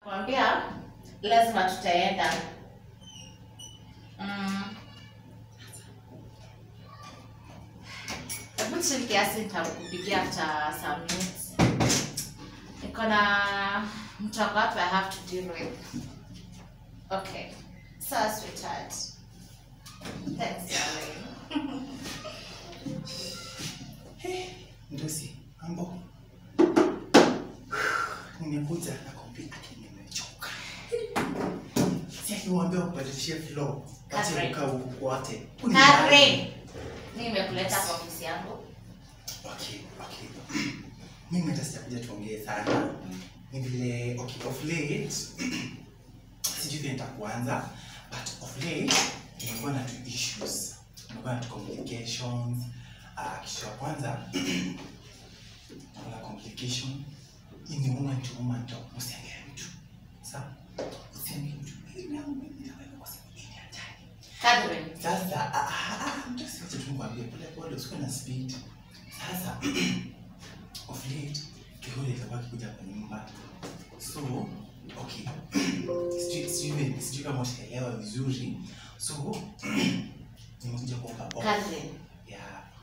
Kwambia lazima tutaenda. Mm. Hebu chill kiasi nitakupigia after some minutes. Niko na mtu ako hapa I have to deal with. Okay. Sawa sweetheart. Thanks darling. Ndosi, mambo. Nimekuja na kompyuta yake nimechoka. Si akimwambia kubadilishie flow. Acha Catherine. kukaa huku kwote. Karen. Nimekuleta kwa ofisi yangu. Okay, okay. Mimi hata sijakuja tuongee sana. Ni vile okay, of late sijui vile nitakuanza but of late nimekuwa na two issues. Nimekuwa na two complications. Uh, kitu ya kwanza kuna complication ni woman to woman talk. Usiangalie mtu. Sawa? Usiangalie mtu. Mimi yangu mimi nitaweka kwa sababu hii ni hatari. Catherine. Sasa ah, ah, ah, mtu asiwache tu nikwambie pole pole, usikuwe na speed. Sasa of late kihuli itakuwa kikuja kwa nyumba, so okay, sijui sijui sijui kama utaelewa vizuri, so nimekuja kuomba off Catherine. ya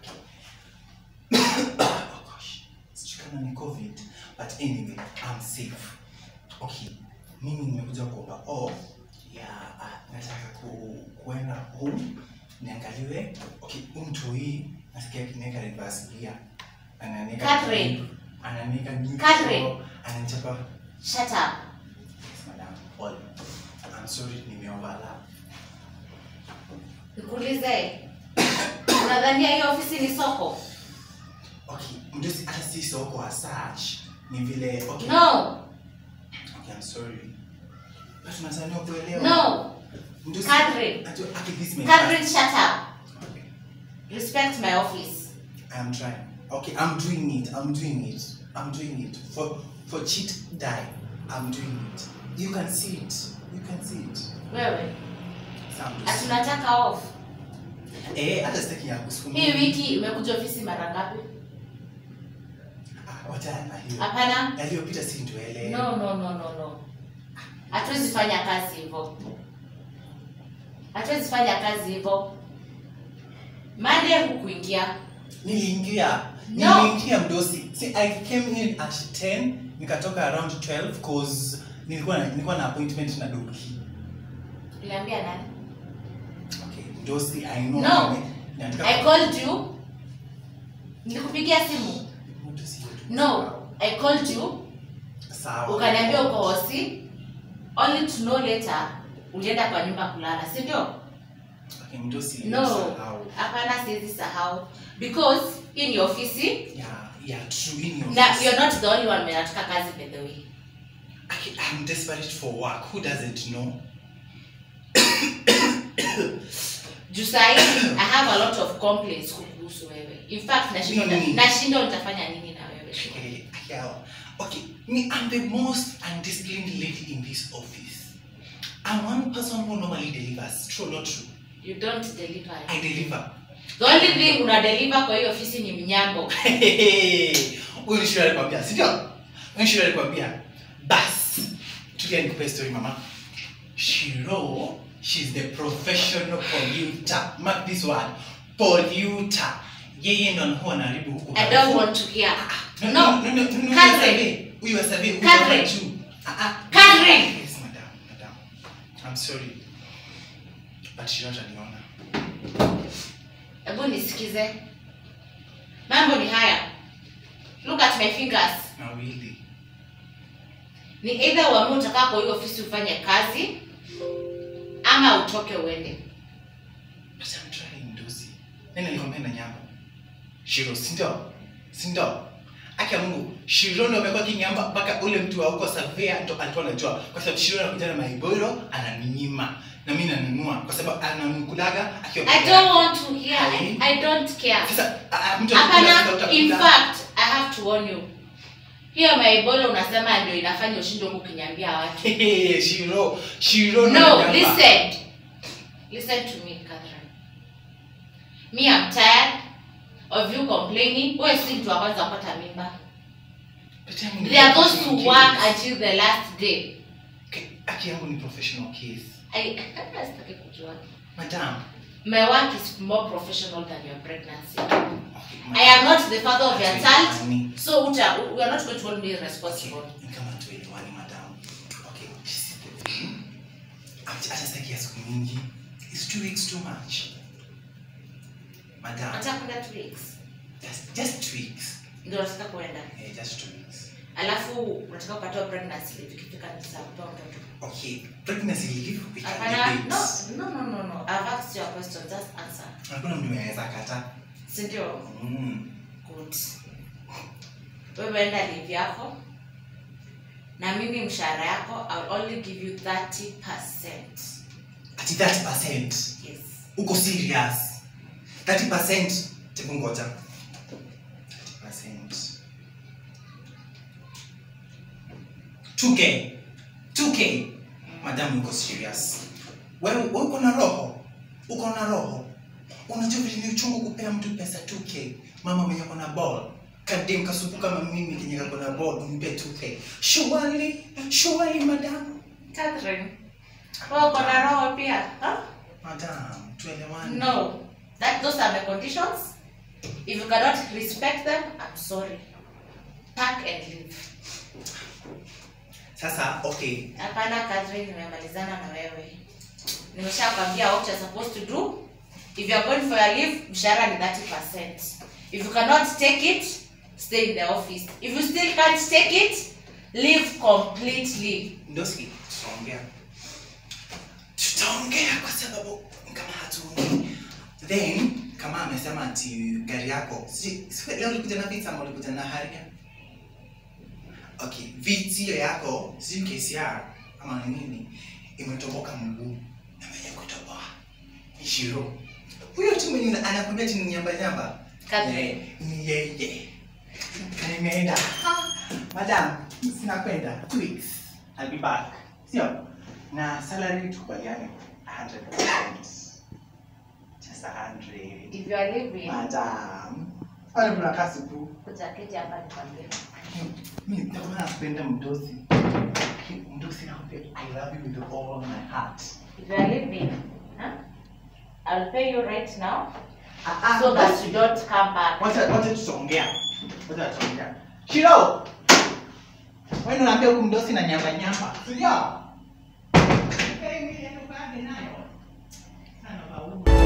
oh gosh, sijui kama ni covid but anyway I'm safe. Okay, mimi nimekuja kuomba off ya uh, nataka ku, kuenda home niangaliwe. Okay, huyu mtu hii nasikia kineka reverse gear ananika Catherine. ananika nyingi Catherine. ananichapa Shut up. yes madam all I'm sorry nimeoverlap Nikuulize. Unadhania hiyo ofisi ni soko? okay mdosi hata si soko as such ni vile okay No. okay I'm sorry but unazania kuelewa No. Mdosi- Catherine. Ati- okay, this may Catherine, shut up. Okay. Respect my office. I'm trying. Okay, I'm doing it. I'm doing it. I'm doing it. For for cheat die. I'm doing it. You can see it. You can see it. Wewe. Sam. Atunataka off. Eh, hata sitaki ya kusukuma. Hii wiki umekuja ofisi mara ngapi? Ah, wacha na hiyo. Hapana. Yaliyopita si nduele. No, no, no, no, no. Hatuwezi fanya kazi hivyo. Hatuwezi fanya kazi hivyo. Monday hukuingia. Niliingia. No. Niliingia mdosi. See, I came in at 10, nikatoka around 12 cause nilikuwa na, nilikuwa na appointment na Doki. Uliambia nani? Okay, mdosi, I know. No. nime- nataka- I called you. Nilikupigia simu. Mdosi, No, I called you. Sawa. Ukaniambia uko hosi. Only to know later ulienda kwa nyumba kulala, si ndio? Okay, mdosi, No. sahau. Hapana, siwezi sahau. Because hii ni ofisi Yeah, yeah, true in your na face. you're not the only one mwenye anataka kazi by the way. I, I'm desperate for work. Who doesn't know? Juu sahi I have a lot of complaints kuhusu wewe. In fact nashindwa Nini? nashindwa nitafanya nini na wewe. Okay, yeah. okay. Me, I'm the most undisciplined lady in this office. I'm one person who normally delivers. True or not true? You don't deliver. I deliver. The only thing una deliver kwa hiyo ofisi ni mnyambo. Huyu ni shule alikwambia, si ndio? Huyu ni shule alikwambia. Bas. Tulia nikupe story mama. Shiro, she's the professional polluter. Mark this word. Polluter. Yeye ndo anakuwa anaharibu huku. I don't want to hear. No, No. no, no, no, no, no, Catherine. Huyu wa survey, huyu Catherine. wa juu. Ah, ah. Catherine. Yes, madam, madam. I'm sorry. But Shiro ataniona. Hebu nisikize. Mambo ni haya. Look at my fingers. Mawili. Ni either uamue utakaa kwa hiyo ofisi ufanye kazi ama utoke uende. But I'm trying, Ndozi. Nani alikwambia na nyamba? Shiro, si ndio? Si ndio? Aki ya Mungu, Shiro ndo amekuwa kinyamba mpaka ule mtu wa huko Savea ndo alikuwa anajua kwa sababu Shiro anakuja na maiboro ananinyima na mimi nanunua kwa sababu anamkulaga akiwa I peke don't yake. want to hear. I, I don't care. Sasa a- a- mtu akikula sasa Hapana, in utakula. fact, I have to warn you. Hiyo maibolo unasema ndio inafanya ushinde huku ukiniambia watu. Hehe, Shiro, Shiro ndo No, ananyamba. listen. Listen to me, Catherine. Me, I'm tired of you complaining. Wewe si mtu wa kwanza kupata mimba. But I'm There are those who kidding. work until the last day. haki yangu ni professional case I hata sitaki kujua. madam My work is more professional than your pregnancy. okay, I am not the father of your child, Tuelewani. so uta, we are not going to hold me responsible. Okay, ni kama tuelewani madam okay this is the thing Ati- hata sitaki ya siku mingi it's two weeks too much madam Nataka kwenda two weeks. just, just two weeks Ndio nataka kuenda. eh, just two weeks Alafu unataka kupatiwa pregnancy leave ikifika ni saa kutoa mtoto. okay pregnancy leave we can Hapana, debate no, no, no, no, no. I've asked you a question, just answer. hakuna mtu anaweza kata Si ndio? mm. Good. Wewe enda leave yako. Na mimi mshahara yako I'll only give you 30%. ati 30% Yes. uko serious 30% tebu ngoja 30% two k two k madam uko serious wewe wewe uko na roho uko na roho unajua vile ni uchungu kupea mtu pesa 2k mama mwenye uko na ball kadem kasupu kama mimi kenye kako na ball umpe 2k surely surely madam Catherine. Wewe uko na roho pia? Huh? madam tuelewane No. That those are my conditions. If you cannot respect them, I'm sorry. Pack and leave. sasa okay Hapana Catherine, nimemalizana na wewe. Nimeshakwambia what you're supposed to do. If you're going for your leave, mshahara ni 30%. If you cannot take it, stay in the office. If you still can't take it, leave completely. ndoski tutaongea tutaongea kwa sababu kama hatuongei then kama amesema ati gari yako si si- leo ulikuja na vita ama ulikuja na haria okay viti hiyo yako si KCR ama ni nini imetoboka mguu na mwenye kutoboa ni shiro huyo tu mwenye anakwambia ati ni nyamba nyamba Catherine. Eh, ni yeye na nimeenda "Ah, madam sinakwenda two weeks I'll be back sio na salary tukubaliane 100% just 100 If you are leaving, madam wale mnakaa siku kuja keti hapa nikwambie. mimi nitakuwa napenda mdosi mdosi nakwambia I love you with all my heart If you are leaving, huh? I'll pay you right now ah, ah, so that basi. you don't come back. wacha wacha tutaongea wacha tutaongea shiro wewe unaambia huku mdosi na nyamba nyamba sio Okay, mimi ndio baadhi nayo sana babu